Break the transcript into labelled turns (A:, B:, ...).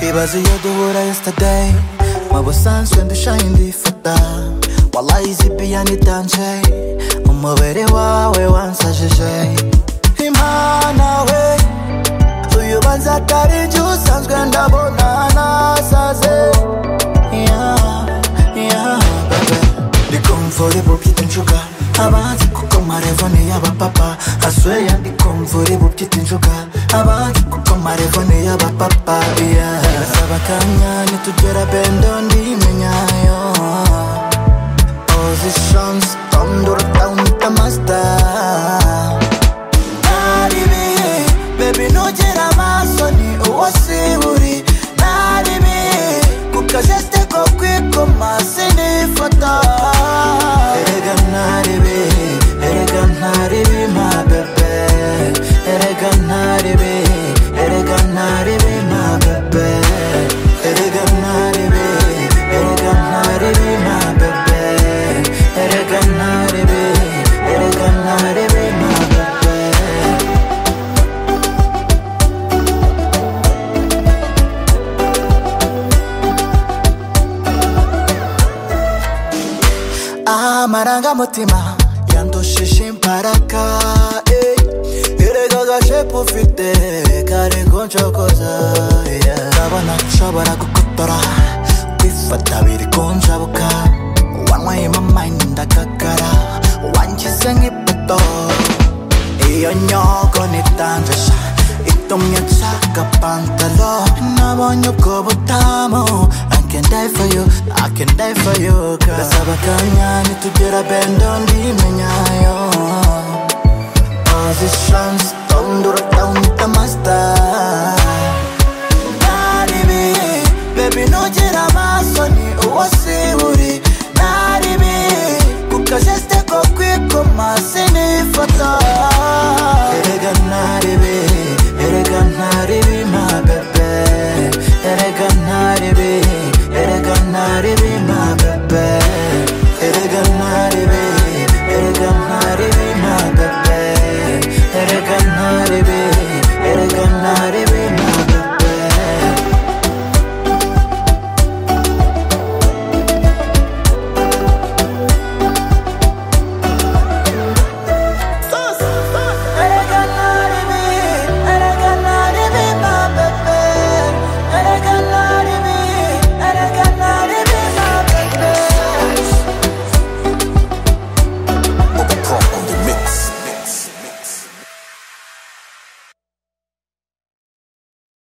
A: Ibaze iyo duhura yesterday Mwaba usanzwe ndushaho indi fata Wallahi izi piya nitanje Umubiri wawe wansajije Imana we Uyu banza atari njye usanzwe ndabona nasaze Yeah, yeah, baby Ndi comfortable byita injuga Abanzi kuko amarevo ni y'abapapa Asweya ndi comfortable byita injuga Abanzi kuko amarevo ni y'abapapa Yeah Saba akanya nitugera bendo ndimenyayo Positions Tondura down the master nari ibihe bebi ntugera amaso ni uwo siburi nari ibihe ku kajesite ko kwikoma sinifata erega nari ibihe erega ntari bima bebe erega nari ibihe erega ntari bima bebe erega nari ibihe erega ntari bima bebe erega nari ibihe erega ntari bima bebe amarangamutima yandushije imbaraga eh. erega agashepu ufite kari kuncokoza yeah. ndabona nshobora gukotora kwifata biri kunjabuka wanyweyemo amayini ndagagara wangize nk'ipoto iyo nyoko nitanjisha itumye nshaka pantalo nabonye ubwo butamu I can die for you, I can die for you girl Ndasaba akanya nitugera bendo ndimenyayo Positions, don't do it down, down